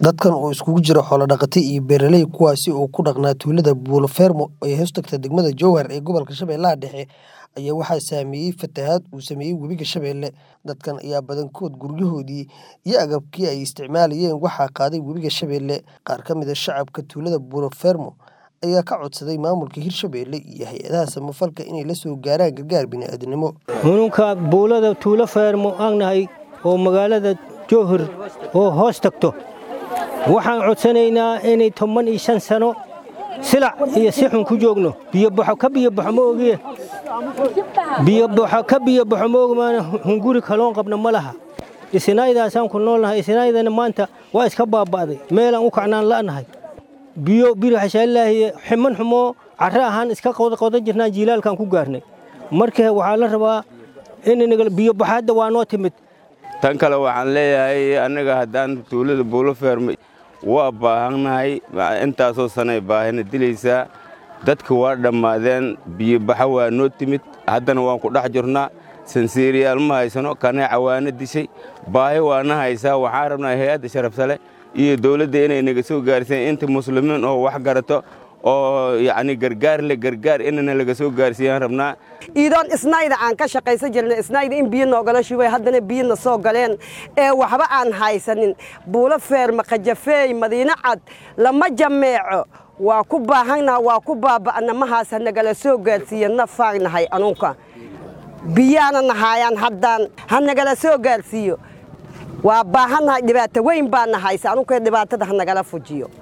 Dadkan oo isugu jira xoolo-dhaqate iyo beeraley kuwaasi oo ku dhaqnaa tuulada Buulo Fermo ee hoostagta degmada Jowhar ee gobolka Shabeellaha Dhexe ayaa waxaa saameeyay fatahaad uu sameeyay webiga Shabeelle. Dadkan ayaa badankood guryahoodii iyo agabkii ay isticmaalayeen waxaa qaaday webiga Shabeelle. Qaar ka mid ah shacabka tuulada Buulo Fermo ayaa ka codsaday maamulka Hirshabelle iyo hay'adaha samafalka inay la soo gaaraan gargaar bini'aadanimo. Xanuunka buulada tuulo Fermo aan nahay oo magaalada Jowhar oo hoos tagto waxaan codsanaynaa inay toban iyo shan sano silac iyo si xun ku joogno biyobaxo ka biyobaxo ma ogiye biyobaxo ka biyobaxo ma ogi maana hunguri kaloon qabna ma laha isinaaydaasaan ku noolnahay isinaydana maanta waa iska baaba'day meelaan u kacnaan la'nahay biyo biraxashaalaahiye ximan xumoo carre ahaan iska qodan jirnaan jiilaalkaan ku gaarnay marka waxaa la rabaa in biyobaxaadda waa noo timid tan kale waxaan leeyahay annaga haddaan tuulada buulo fermo waa baahannahay intaasoo sanay baahina dilaysaa dadka waa dhammaadeen biyobaxa waa noo timid haddana waan ku dhex jirnaa sansiiriyaal ma haysano kaneeca waana dishay baahi waana haysaa waxaan rabnaa hay-adda sharafsale iyo dawladda inay naga soo gaarsiiyaan inta muslimiin oo wax garato oo yacni gargaar le gargaar inana laga soo gaarsiiyaan rabnaa iidoon isnayda aan ka shaqaysan jirnay isnayda in biyo noogala shubay haddana biyona soo galeen ee waxba aan haysanin buulo feerma qajafeey madiino cad lama jameeco waa ku baahannaha waa ku baaba'na mahaas hanagala soo gaarsiiya nafaagnahay anunka biyaana nahaayaan haddaan hanagala soo gaarsiiyo waa baahannahay dhibaato weyn baana haysa anunkee dhibaatada hanagala fujiyo